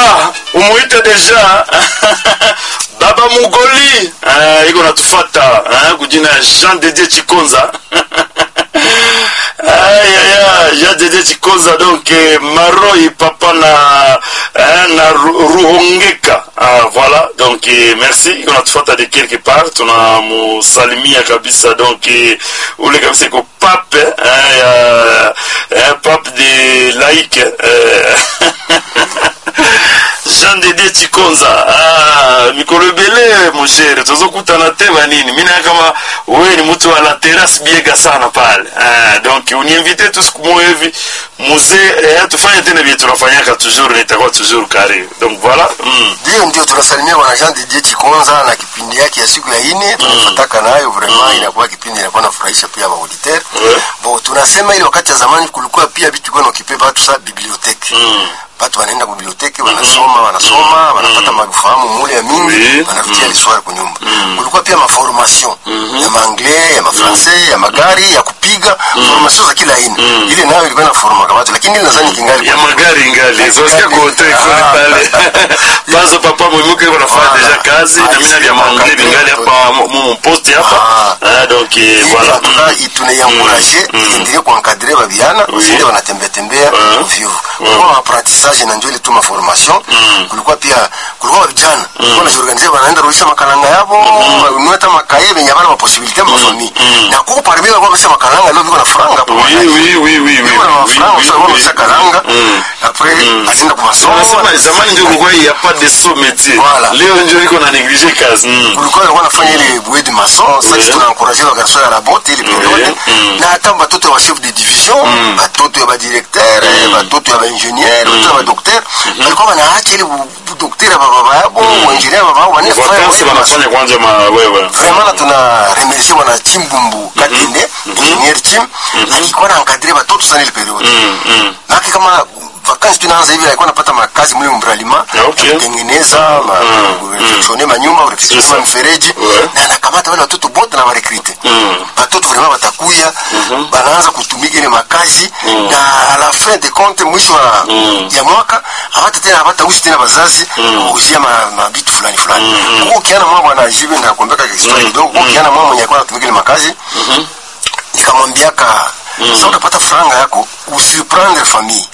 voilà umuite deja baba mugoli eh, iko natufata eh, kujina ya jean dedie chikonza ayaya jean dedie chikonza donc eh, maroi papa na eh, na Ru- ruhongeka ah, voilà donc eh, merci iko natufata de quelque part tunamusalimia kabisa donc eh, ule kabisa iko pape eh, ya, eh, pape de laike eh, jean dede chikonza ah, mikolo ebele moshere tozokutana te banini mi naya kama wewe ni mtu wa la terrasse biega sana pale ah, donc uniinvite tu siku moja hivi muzee eh, tufanye tena vile tunafanyaka toujours nitakuwa toujours karibu donc voilà mm. ndio ndio tunasalimia bwana Jean Didier Chikonza na kipindi yake ya siku ya ine tunafataka nayo vraiment inakuwa kipindi inakuwa nafurahisha pia wa auditeur Ouais. bon tunasema ile wakati ya zamani kulikuwa pia vitu kwa nakipe watu sa bibliothèque Mm. watu wanaenda kwa biblioteki wanasoma wanasoma wanapata mafahamu mule ya mingi Oui. wanarudia liswari kwa nyumba kulikuwa pia maformation ya maanglais ya mafrancais ya magari ya kupiga formation za kila aina ile nayo ilikuwa inaformaka watu lakini ile nadhani kingali ya magari ngali zosikia kuote kule Ah. pale panzo papa mwimuke iko nafanya Voilà. deja kazi na mimi nabia mangle bingali hapa mu poste hapa ah, donc eh, voilà voilà tunaiankuraje iendelee kuankadre babiana Oui. sinde wanatembea tembea Ah. ovyo kulikuwa maapprentissage na njo ile tu maformation kulikuwa pia kulikuwa vijana kulikuwa najiorganize wanaenda rudisha makalanga yavo wanunue hata makaye venye havana maposibilite mafamii na kuko parmi walikuwa kabisa makalanga leo viko na franga hapo oui oui oui oui oui viko na oui, mafranga oui, sasa wao oui. wamesha kalanga Mm. après azinda kwa masomo Wanasema zamani ndio kulikuwa ya pas de saut métier Voilà. leo ndio iko na négliger kazi Mm. kulikuwa walikuwa nafanya ile bouée de maçon sasa Oui. tunaencourager wa garçon ya rabote ile periode Mm. na hata batoto wa chef de division batoto ya badirecteur batoto ya baingénieur batoto ya badocteur walikuwa wanaacha ile docteur ya baba yabo ingénieur ya baba yabo wanafanya vacances bouée de maçon wanafanya kwanza ma wewe vraiment na tuna remercier bwana chimbumbu katende ingénieur chim alikuwa na encadrer batoto sana ile periode Mm, mm. Maki kama vakansi tunaanza hivi alikuwa anapata makazi mle mbralima Ah, okay. kutengeneza ma- kushone manyumba kurekebisha C'est ça. mfereji Ouais. na anakamata wale watoto bote na warekrite Mm. watoto vraiment watakuya banaanza kutumika ile makazi na a la fin de compte mwisho wa ya mwaka hawata tena hawata usi tena bazazi kuuzia ma- mabitu fulani fulani huko kiana mwa bwana jibe na kuambia kwa historia kidogo huko kiana mwa mwenye alikuwa anatumika ile makazi nikamwambiaka sasa unapata franga yako usiprendre famille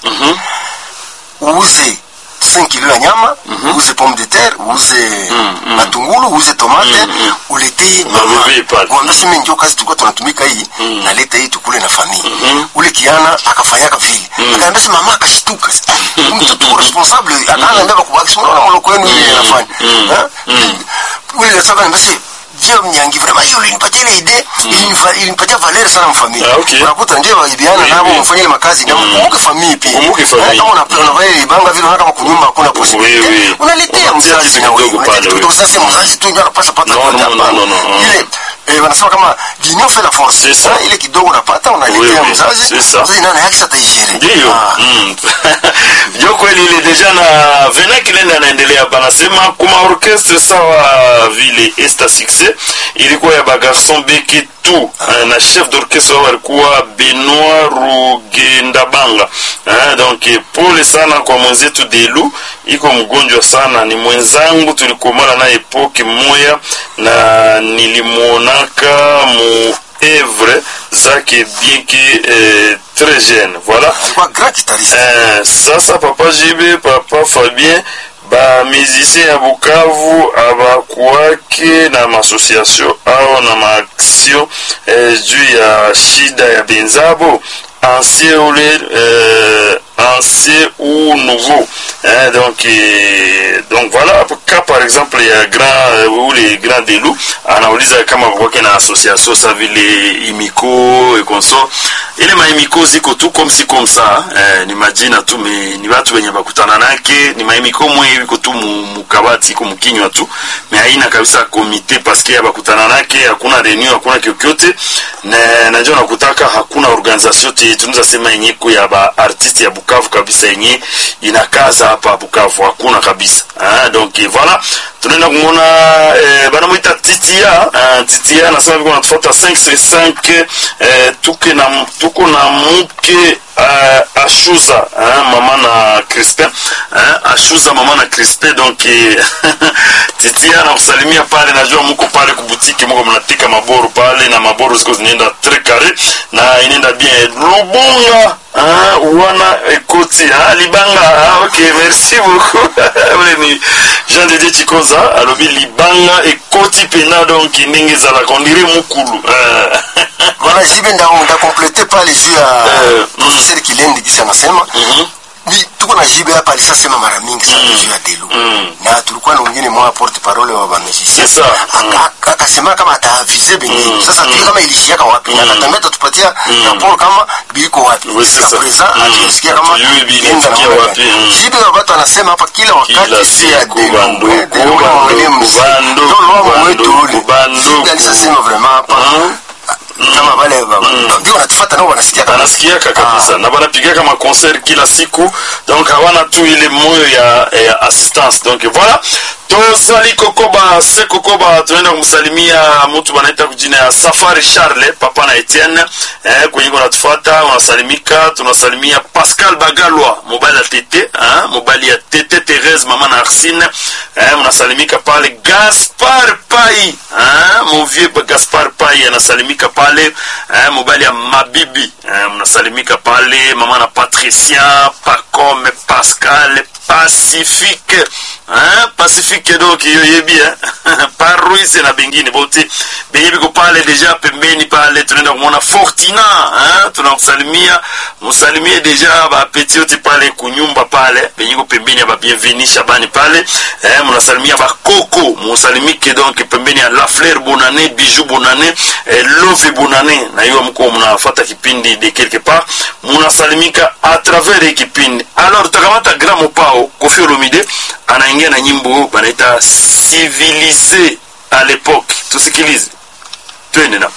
uuze 5 kilo ya nyama uuze pomme de terre uuze matungulu uuze tomate uletee mama bebe pale. mwambie sema ndio kazi tulikuwa tunatumika hii naleta hii tukule na familia ule kiana akafanyaka vile akaambia sema mama akashtuka "Ah, mtoto uko responsible akaanza kubaki sema unaona mloko wenu ile anafanya Eh? ule sasa akaniambia sema Dieu mnyangi vraiment hiyo ilinipatia ile idee ilinifa- ilinipatia valeur sana mfamilia Ah, okay. unakuta ndio waibiana Oui, nabo oui. mfanye ile makazi na mkumbuke familia pia Mkumbuke familia. Eh, kama una unavaa ile banga vile unaona kama kunyumba hakuna Oui, possibility oui. unaletea Unatia mzazi kitu na wewe kidogo unaletea pale, kitu kidogo oui. sasa mzazi tu ndio anapaswa pata Non, kwa non, hapana. non, non, non. ile eh, wanasema kama l'union fait la force C'est ça. Eh, ile kidogo unapata Oui, unaletea oui, mzazi c'est ça. mzazi naye yake ataijere ndiyo mm. jo kweli ile deja na vena kilenda anaendelea banasema kuma orchestre sawa vile esta succès ilikuwa ya bagarson beki tu eh, na chef d'orchestre wao alikuwa benoit rugendabanga eh, donc eh, pole sana kwa mwenzetu delu iko mgonjwa sana ni mwenzangu tulikomana na epoke moya na nilimwonaka mu evre zake bien que eh, très jeune voilà alikuwa grand guitariste Eh, sasa papa jibe papa fabien bamusicien ya bukavu abakuwake na maasociation ao na maaction eh, juu ya shida ya benzabo ancien ule euh, ancien ou nouveau hein, donc eh, donc voilà ka par exemple ya grand euh, ou les grands delu anauliza kama kwake na association sa vile imiko et conso ile maimiko ziko tu comme si comme ça eh, ni majina tu me, ni watu wenye bakutana nake ni maimiko mwe iko tu mu- mukabati iko mkinywa tu me haina kabisa komite paske bakutana nake hakuna reunion hakuna kyokyote na najua nakutaka hakuna organisation te tunaweza sema yenye iko ya ba artiste ya Bukavu kabisa yenye inakaza hapa Bukavu hakuna kabisa ah, donc eh, voilà tunaenda kumwona eh, banamwita titia ah, titia nasema viko natufuata 5 eh, tuke na tuko na muke uh, ashuza uh, mama na crispin eh, ashuza mama na Crispe donc eh, titia na kusalimia pale, najua mko pale kubutiki, mko mnatika maboru pale na maboru ziko zinaenda très carré na inaenda bien Lubunga Ah, wana ekoti ah, libanga ah, ok merci beaucoup ule ni jean de dieu chikoza alobi libanga ekoti pena donc ndenge ezalaka ondire mukulu ah. Bwana Jibe nda ndakomplete pale juu ya Eh, professeur Kilendi kisi anasema Mhm. ni tuko na Jibe hapa alishasema mara mingi sana juu ya Delu Mm. na tulikuwa na mwingine mwa porte parole wa bamusicien C'est ça. Mm. akasema kama ataavize bengine sasa tujue kama ilishiaka wapi na akatambia atatupatia rapport kama biliko wapi Oui, c'est Jusqu'à ça. présent Mm. hatusikia kama Hatujui bi- ilienda ilifikia namna wapi. gani. Mm. Jibe wa watu anasema hapa kila Kila wakati si ya siku Delu banduku, eh, Delu kama banduku, mwenye mzee. banduku, Ndio lomo wetu ule banduku, banduku. Jibe alishasema vraiment hapa Mm. kama wale baba ndio wanatufuata nao wanasikia kama banasikiaka kabisa na banapigaka maconcert kila siku donc hawana tu ile moyo ya, ya assistance donc voilà tozali kokoba se kokoba tunaenda kumsalimia mtu banaita kujina ya safari charle papa na etienne eh, kwenye kunatufuata unasalimika tunasalimia pascal bagalwa mobali ya tete eh, mobali ya tete therese mama na arsine eh, mnasalimika pale gaspar pai eh, movie gaspar pai anasalimika pale eh, mobali ya mabibi eh, mnasalimika pale mama na patricien pacome pascal pacifique hein? pacifique donc iyo yebi eh? paruise na bengine bote benye biko pale deja pembeni pale tunaenda kumwona fortina hein? tunakusalimia musalimie deja bapeti yote pale kunyumba pale benye ko pembeni ya babienveni shabani pale eh? munasalimia bakoko musalimike donc pembeni ya la fleur bonane bijou bonane eh, love bonane na hiyo mko mnafata kipindi de quelque part munasalimika a travers hii kipindi alors tutakamata gramo pao kofi olomide anaingia na nyimbo banaita civilise à l'époque tusikilize twende na